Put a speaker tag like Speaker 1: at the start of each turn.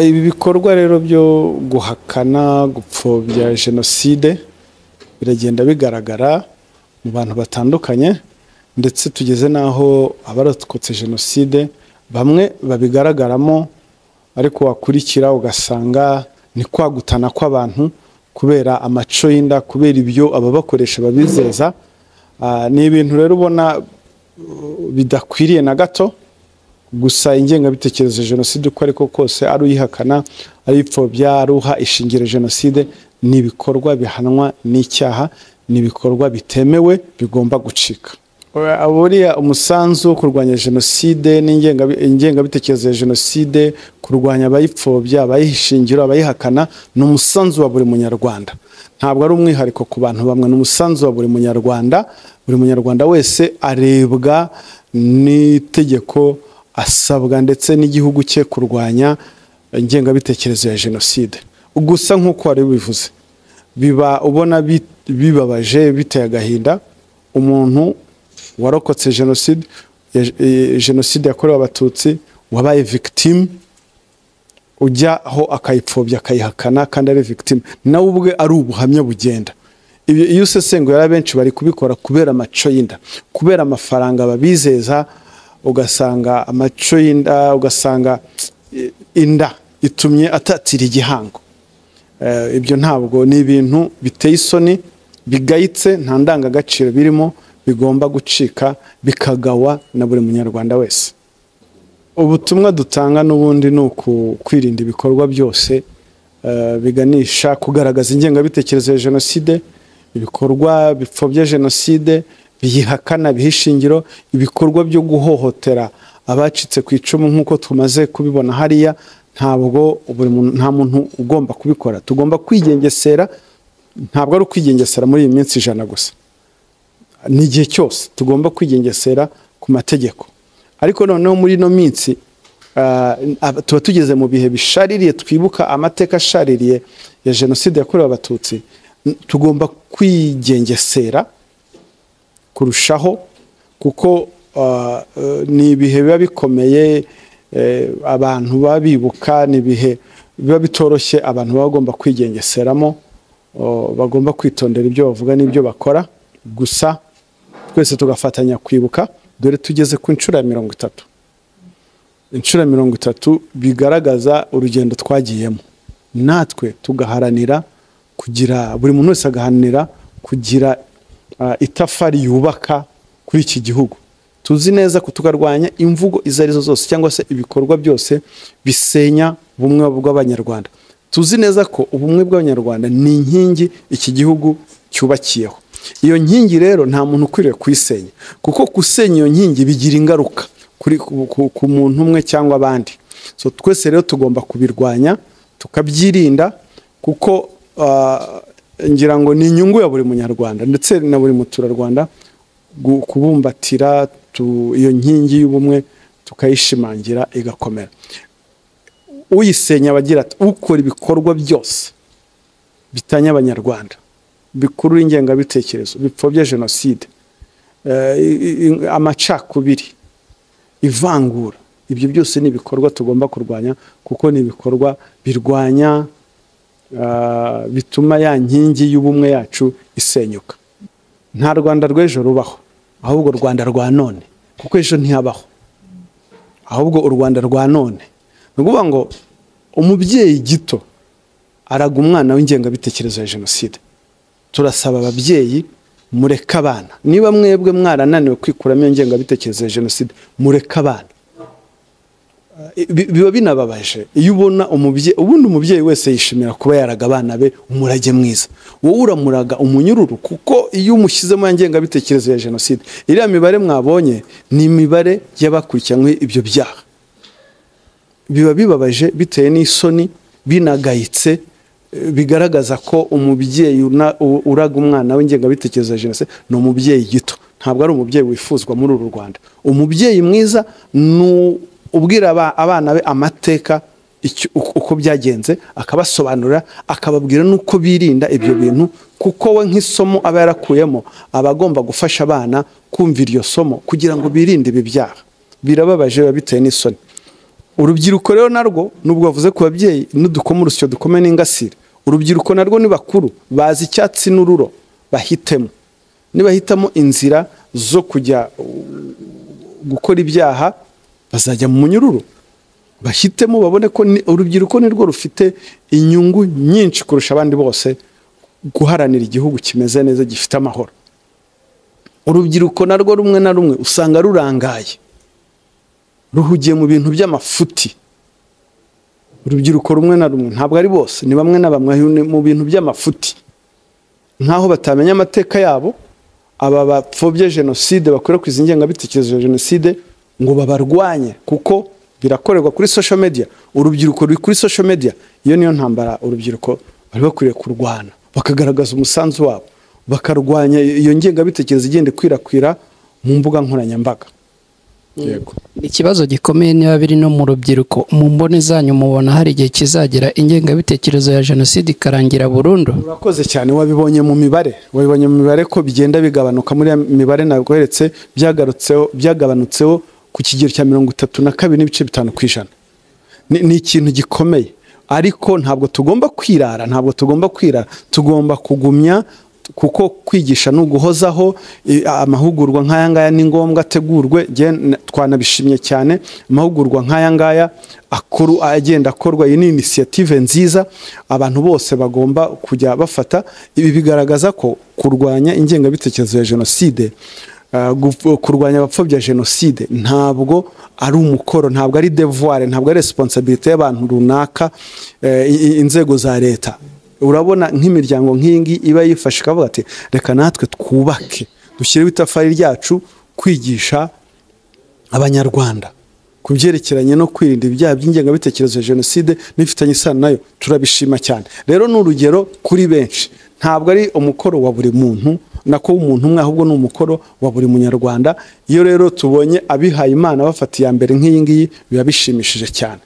Speaker 1: ibi bikorwa rero byo guhakana gupfobya jenoside biragenda bigaragara mu bantu batandukanye ndetse tugeze n'aho abarokotse jenoside bamwe babigaragaramo ariko wakurikira ugasanga ni kwagutana kw'abantu kubera amaco y'inda kubera ibyo ababakoresha babizeza Ah, ni ibintu rero ubona uh, bidakwiriye na gato gusa ingengabitekerezo ya jenoside uko ariko kose ari uyihakana ari uyipfobya ari uha ishingiro jenoside ni ibikorwa bihanwa n'icyaha ni ibikorwa bitemewe bigomba gucika Ura- buriya umusanzu wo kurwanya jenoside n'ingengabi- ingengabitekerezo ya jenoside kurwanya abayipfobya abayishingiro abayihakana ni umusanzu wa buri munyarwanda ntabwo ari umwihariko ku bantu bamwe ni umusanzu wa buri munyarwanda buri munyarwanda wese arebwa n'itegeko asabwa ndetse n'igihugu cye kurwanya ingengabitekerezo ya jenoside gusa nk'uko wari ubivuze biba ubona bi- bibabaje biteye agahinda umuntu warokotse jenoside ya- eh, jenoside yakorewe abatutsi wabaye victime ujya aho akayipfobya akayihakana kandi ari victime nawe ubwe ari ubuhamya bugenda ibyo iyo usesengura benshi bari kubikora kubera amaco y'inda kubera amafaranga babizeza ugasanga amaco y'inda ugasanga eh, inda itumye atatira igihango Eh, ibyo ntabwo ni ibintu biteye isoni bigayitse nta ndangagaciro birimo bigomba gucika bikagawa na buri munyarwanda wese ubutumwa dutanga n'ubundi ni uku kwirinda ibikorwa byose eh, biganisha kugaragaza ingengabitekerezo ya jenoside ibikorwa bipfobya jenoside biyihakana biha ishingiro ibikorwa byo guhohotera abacitse ku icumu nk'uko tumaze kubibona hariya ntabwo buri muntu- nta muntu ugomba kubikora tugomba kwigengesera ntabwo ari ukwigengesera muri iyi minsi ijana gusa ni igihe cyose tugomba kwigengesera ku mategeko ariko noneho muri ino minsi ah, ab- tuba tugeze mu bihe bishaririye twibuka amateka ashaririye ya jenoside yakorewe abatutsi N- tugomba kwigengesera kurushaho kuko ah, eh, ni ibihe biba bikomeye eh, abantu baba bibuka ni ibihe biba bitoroshye abantu baba bagomba kwigengeseramo oh, bagomba kwitondera ibyo bavuga n'ibyo bakora gusa twese tugafatanya kwibuka dore tugeze ku nshuro ya mirongo itatu inshuro ya mirongo itatu bigaragaza urugendo twagiyemo natwe tugaharanira kugira buri muntu wese agaharanira kugira ah, itafari yubaka kuri iki gihugu tuzi neza ko tukarwanya imvugo izo arizo zose cyangwa se ibikorwa byose bisenya ubumwe bw'abanyarwanda tuzi neza ko ubumwe bw'abanyarwanda ni inkingi iki gihugu cyubakiyeho iyo nkingi rero nta muntu ukwiriye kuyisenya kuko gusenya iyo nkingi bigira ingaruka kuri ku, ku, ku muntu umwe cyangwa abandi so twese rero tugomba kubirwanya tukabyirinda kuko ah, ngira ngo ni inyungu ya buri munyarwanda ndetse na buri muturarwanda gu- kubumbatira tu- iyo nkingi y'ubumwe tukayishimangira igakomera uyisenya abagira ati ukora ibikorwa byose bitanya abanyarwanda bikurura ingengabitekerezo bipfobya jenoside eh, i- i- amacakubiri ivangura ibyo byose ni ibikorwa tugomba kurwanya kuko ni ibikorwa birwanya ah, bituma ya nkingi y'ubumwe yacu isenyuka nta rwanda rw'ejo rubaho ahubwo u rwanda rwa none kuko ejo ntihabaho ahubwo u rwanda rwa none ni ukuvuga ngo umubyeyi gito araga umwana w'ingengabitekerezo ya jenoside turasaba ababyeyi mureke abana niba mwebwe mwarananiwe kwikuramo iyo ngengabitekerezo ya jenoside mureke abana Eh, bi- biba binababaje iyo ubona umubyeyi ubundi umubyeyi wese yishimira kuba yaraga abana be umurage mwiza wowe uramuraga umunyururu kuko iyo umushyizemo ya ngengabitekerezo ya jenoside iriya mibare mwabonye ni imibare y'abakurikiranywe ibyo byaha biba bibabaje bitewe n'isoni binagayitse eh, bigaragaza ko umubyeyi una- u- uraga umwana w'ingengabitekerezo ya jenoside ni umubyeyi gito ntabwo ari umubyeyi wifuzwa muri uru rwanda umubyeyi mwiza ni u- ubwira aba- abana be amateka icyo- uko uko byagenze akabasobanurira akababwira n'uko birinda ibyo bintu kuko we nk'isomo aba yarakuyemo aba agomba gufasha abana kumva iryo somo kugira ngo birinde ibi byaha birababaje biba bitewe n'isoni urubyiruko rero narwo nubwo bavuze ku babyeyi n'udukoma urusyo dukome n'ingasire urubyiruko narwo ni bakuru bazi icyatsi n'ururo bahitemo nibahitamo inzira zo kujya uh, gukora ibyaha bazajya mu munyururu bahitemo babone ko ni- urubyiruko nirwo rufite inyungu nyinshi kurusha abandi bose guharanira igihugu kimeze neza gifite amahoro urubyiruko narwo rumwe na rumwe usanga rurangaye ruhugiye mu bintu by'amafuti urubyiruko rumwe na rumwe ntabwo ari bose ni bamwe na bamwe ni mu bintu by'amafuti nk'aho batamenya amateka yabo aba bapfobye jenoside bakwirakwiza ingengabitekerezo ya jenoside ngo babarwanye kuko birakorerwa kuri social media urubyiruko ruri kuri social media iyo niyo ntambara urubyiruko bari bakwiriye kurwana bakagaragaza umusanzu wabo bakarwanya iyo ngengabitekerezo igenda ikwirakwira mu mbuga nkoranyambaga yego
Speaker 2: ikibazo gikomeye niba biri no mu rubyiruko mu mboni zanyu mubona hari igihe kizagera ingengabitekerezo ya jenoside ikarangira burundu
Speaker 1: urakoze cyane wabibonye mu mibare wabibonye mu mibare ko bigenda bigabanuka muri iyo mibare nabweretse byagarutseho byagabanutseho ku kigero cya mirongo itatu na kabiri n'ibice bitanu ku ijana ni, ni ikintu gikomeye ariko ntabwo tugomba kwirara ntabwo tugomba kwirara tugomba kugumya kuko kwigisha ni uguhozaho i- amahugurwa nk'aya ngaya ni ngombwa ategurwe jye n- twanabishimye cyane amahugurwa nk'aya ngaya akuru agenda akorwa iyi ni inisiyative nziza abantu bose bagomba kujya bafata ibi bigaragaza ko kurwanya ingengabitekerezo ya jenoside Uh, guf- kurwanya abapfobya jenoside ntabwo ari umukoro ntabwo ari devoir ntabwo ari responsibility y'abantu runaka eh, i- i- inzego za leta urabona nk'imiryango nk'iyingi iba yifashe ikavuga ati reka natwe twubake dushyireho itafari ryacu kwigisha abanyarwanda ku byerekeranye no kwirinda ibyaha by'ingengabitekerezo ya jenoside n'ifitanye isano nayo turabishima cyane rero ni urugero kuri benshi ntabwo ari umukoro wa buri muntu nako umuntu umwe ahubwo ni umukoro wa buri munyarwanda iyo rero tubonye abihaye imana bafata iya mbere nk'iyi ngiyi biba bishimishije cyane